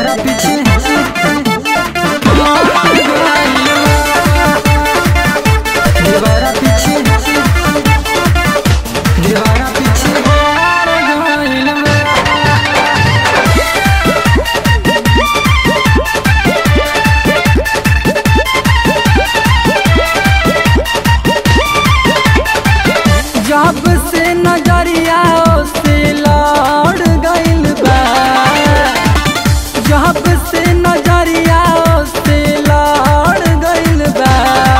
दीवारा पीछे दीवारा पीछे दीवारा पीछे गइल बा। जब से नजरिया से लड़ गइल बा जब से नजरिया से लड़ गइल बा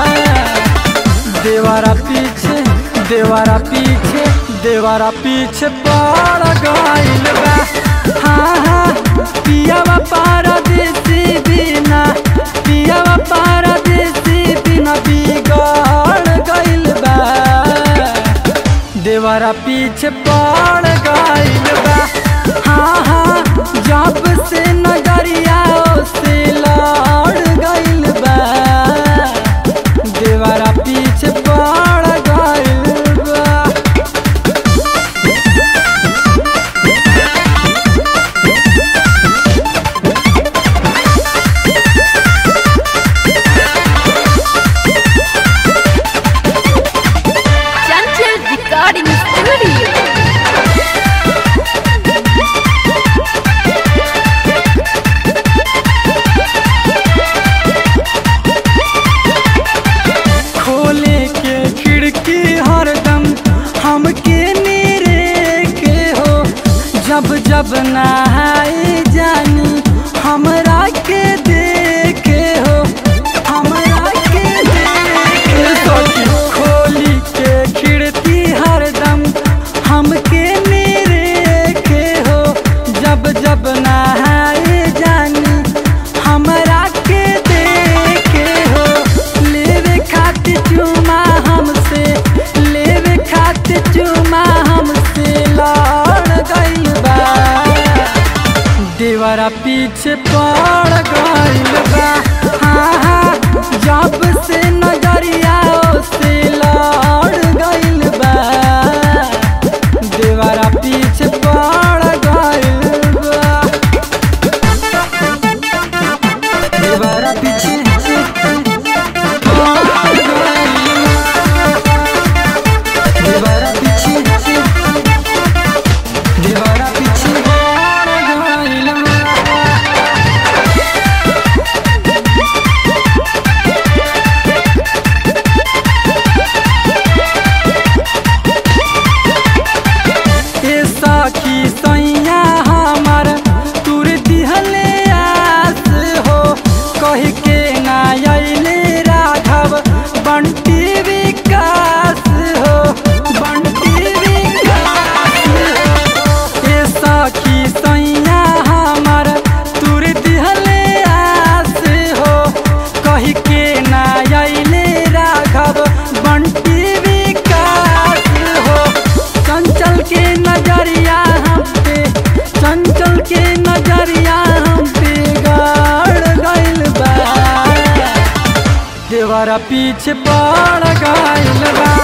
देवारा पीछे देवारा पीछे देवारा पीछे पड़ गइल बा हाँ हाँ पियावा पारदेसी बिना पियावा पारदेसी बिना बिगड़ गइल बा देवारा पीछे पड़ गइल बा हाँ हाँ जब से नजरिया से लड़ गइल बा देवारा पीछे पड़ गइल बा Chanchal Recording Studio. खोले के खिड़की हरदम हमके नीरे के हो जब जब नहाए जानी हमरा के देखे हो हमरा के देखे हो खोली के खिड़की हरदम हमके नीरे के हो जब जब नहाए जानी हमरा के देखे हो लेवे खातिर चुमा हमसे लेवे खातिर चुमा हमसे लड़ गइल बा देवरा पीछे पड़ गइल बा हाँ हाँ जब से नजरिया से लड़ गइल बा देवरा पीछे पड़ गइल बा दीवारा पीछे दीवारा पीछे दीवारा पीछे गइल बा। ए सखी सैया हमर तुर दिहले आस हो कह के ना अइले राघव बंटी विकास हो बंटी विकास हो ए सखी सैया हमर तुर दिहले आस हो कह के ना अइले राघव बंटी विकास हो चंचल के नजरिया हम पे चंचल के नजरिया हम पे गाड़ गइल बा देवरा पीछे पड़ गइल बा